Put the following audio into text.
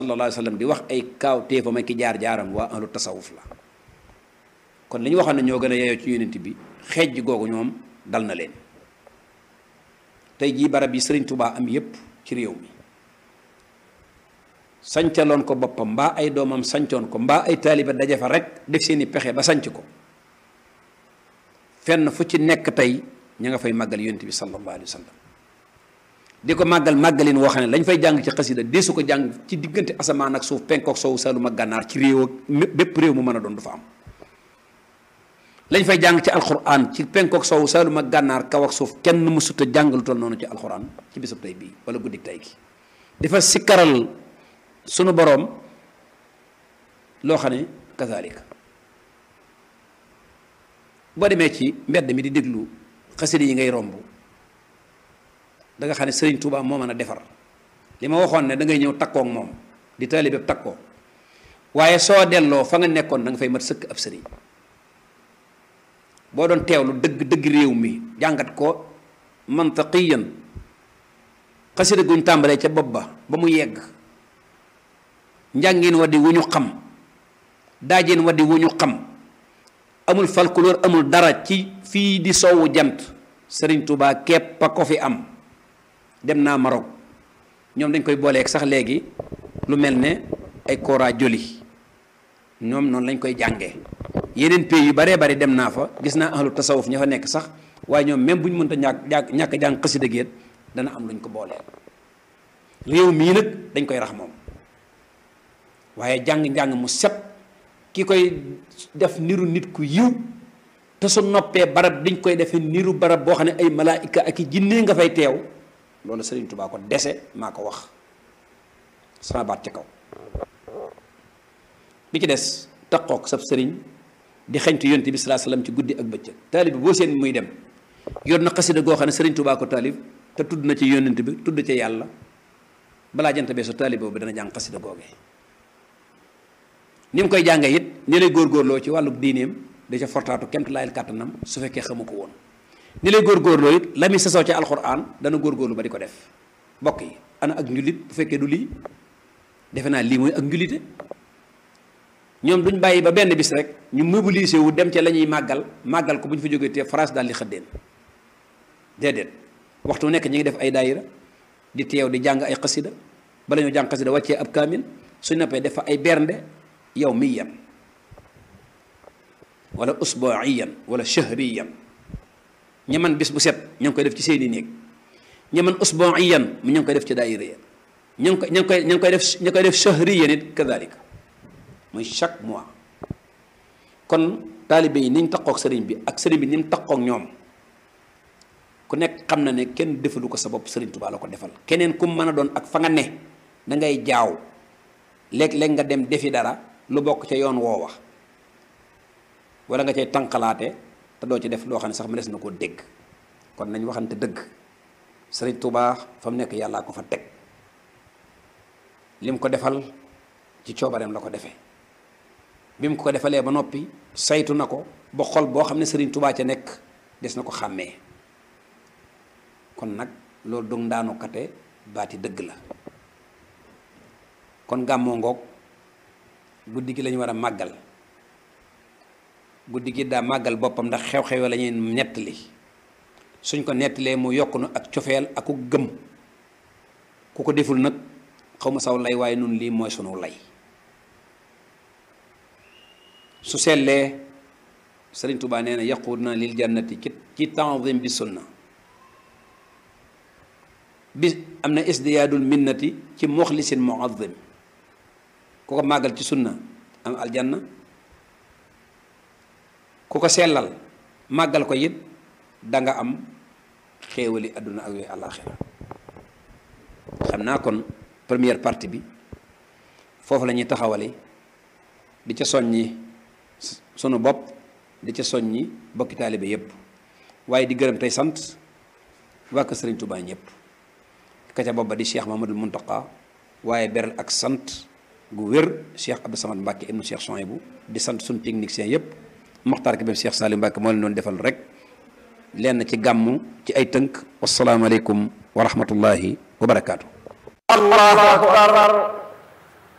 sallallahu alayhi wa sallam di wax ay kaaw téefam ak ki jaar-jaaram waa ahlu tasawuf la kon li ñu waxoon ne ñoo gën a yeyoo ci yonent bi xeej googu ñoom dal na leen tey jii barab yi sëriñ Tubaa am yépp ci réew mi sancaloon ko boppam mbaa ay doomam sancoon ko mbaa ay taaliba daje fa rek def seeni pexe ba sanc ko fenn fu ci nekk tey ña nga fay màggal yonent bi sallallahu alayhi wa sallam di ko màggal màggalin woo xam ne lañ fay jàng ci xasida deesu ko jàng ci diggante asamaan ak suuf penkook sowu salum ak gànnaar ci réew ak bépp réew mu mën a doon du fa am lañ fay jàng ci alxuraan ci penkook sowu salum ak gànnaar kaw ak suuf kenn mu sutta jàng lu toll noonu ci alxuraan ci bisub tey bii wala guddik tey gi dafa sikkaral sunu boroom loo xam ne kazalika boo demee ci mbedd mi di déglu xasida yi ngay romb da nga xam ne sëriñ Touba moo mën a defar li ma waxoon ne da ngay ñëw takkook moom di taalibe takkoo waaye soo delloo fa nga nekkoon da nga fay mat sëkk ab sëriñ boo doon teewlu dëgg dëgg réew mi jàngat ko mantaqiyan xasida guñ tàmbalee ca bopp ba ba mu yegg njàngin wa di wu ñu xam daajin wa di wu ñu xam amul folklore amul dara ci fii di sowwu jant sëriñ Touba képp a ko fi am dem naa Maroc ñoom dañ koy booleeg sax léegi lu mel ne ay kora joli ñoom noonu lañ koy jàngee yeneen pays yu baree bari dem naa fa gis naa ahlu tasawuf ña fa nekk sax waaye ñoom même bu ñu mënta ñàkk ñàkk jàng xasida géet dana am luñ ko booleel réew mii nag dañ koy rax moom waaye jàng-njàng mu set ki koy def niru nit ku yiw te su noppee barab dañ koy defee niru barab boo xam ne ay malaayika ak i jinne nga fay teew loolu sëriñ Tubaa ko dese maa ko wax sama baat ci kaw bi ci des taqook sab sëriñ di xeñtu yonent bi salaa salaam ci guddi ak bëccëg taalib bi boo seen muy dem yor na xasida goo xam ne sëriñ Tubaa ko taalib te tudd na ci yonent bi tudd ci yàlla balaa jant bee su taalib boobu dana jàng xasida googee ni mu koy jàngee it ni lay góorgóorloo ci wàllu diineem da ca fortaatu kemt laayal kàttanam su fekkee xamu ko woon ni lay góorgóorloo it la muy sasoo ci alxuraan dana góorgóorlu ba di ko def mbokk yi ana ak njulit bu fekkee du lii defe naa lii mooy ak njulite ñoom duñ bàyyi ba benn bis rek ñu mobilisé wu dem ca la ñuy màggal màggal ko bu ñu fa jógee te France daal di xëddeen déedéet waxtu nekk ñu ngi def ay daayira di teew di jàng ay xasida bala ñoo jàng xasida wàccee ab kaamil suñ noppee def fa ay bernde yow miyan wala usbuiyan wala shahriyan ña man bis bu set ña ngi koy def ci seeni néeg ña man usbuiyan mu ña ngi koy def ci daayira ya ña ngi koy ña ngi koy ña ngi koy def ña koy def shahriyan it kadalika muy chaque mois kon taalibe yi ni ñu taqook sëriñ bi ak sëriñ bi ni mu taqook ñoom ku nekk xam na ne kenn defalu ko sa bopp sëriñ Tuubaa la ko defal keneen ku mën a doon ak fa nga ne da ngay jaaw léeg-léeg nga dem defi dara lu bokk ca yoon woowa wala nga cay tànqalaate te doo ci def loo xam ne sax mënees na koo dégg kon nañ waxante dëgg sëriñ Tuubaa fa mu nekk yàllaa ko fa teg lim ko defal ci coobareem la ko defee bi mu ko defalee ba noppi saytu na ko ba xol boo xam ne sëriñ Tuubaa ca nekk des na ko xàmmee kon nag loolu dug ndaanu kate baati dëgg la kon gàmmoo ngoog guddi gi lañu war a màggal guddi gi daa màggal boppam ndax xew-xew la ñuy nettali suñ ko nettalee mu yokk nu ak cofeel ak ku gëm ku ko deful nag xaw ma saw lay waaye nun lii mooy sunu lay su sellee sëriñ Tuubaa nee na yaquud na lil jannati ci ci tanzim bi sunna bi am na isdiyaadul minnati ci muxlisin muazzim ku ko màggal ci sunna am aljanna ku ko sellal màggal ko it danga am xéewali àdduna ak yooyu àllaaxira xam naa kon première partie bi foofu la ñuy taxawale di ca soññi sunu bopp di ca soññi bokki taalibe yépp waaye di gërëm tey sant waa kër Sëriñ Tuubaa ñëpp ka ca bopp ba di Cheikh Mamadul Muntaqa waaye beral ak sant gu wér Cheikh Abdou Samad Mbacke ibnu Cheikh Souhaïbou di sant suñu technicien yépp Moxtaar ki bam Cheikh Salim Mbacke moo leen doon defal rek lenn ci gàmmu ci ay tënk wasalaamaaleykum wa rahmatullahi wa barakaatu. allahu akbar